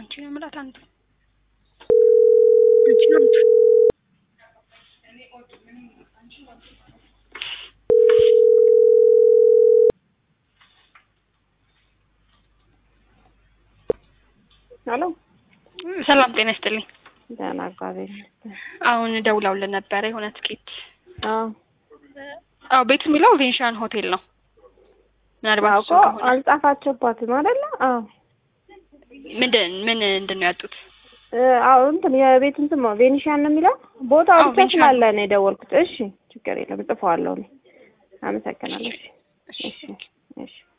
አንቺ ነው የምላት አንዱ አንቺ ነው አንዱ ሄሎ ሰላም ጤና ይስጥልኝ። ደህና እግዚአብሔር ይመስገን። አሁን ደውላውልን ነበረ የሆነ ትኬት አዎ አዎ ቤቱ የሚለው ቬንሻን ሆቴል ነው። ምናልባት አዎ እሱ እኮ ከሆነ አልጻፋችሁባትም አይደለ? አዎ ምንድን ምን እንድን ነው ያጡት? እ አዎ እንትን የቤት እንትን ነው ቬኒሻን ነው የሚለው ቦታው አዎ፣ ብቻ ቬኒሻን። ስላለ ነው የደወልኩት። እሺ ችግር የለም እጽፈዋለሁ እኔ። አመሰግናለሁ። እሺ እሺ እሺ እሺ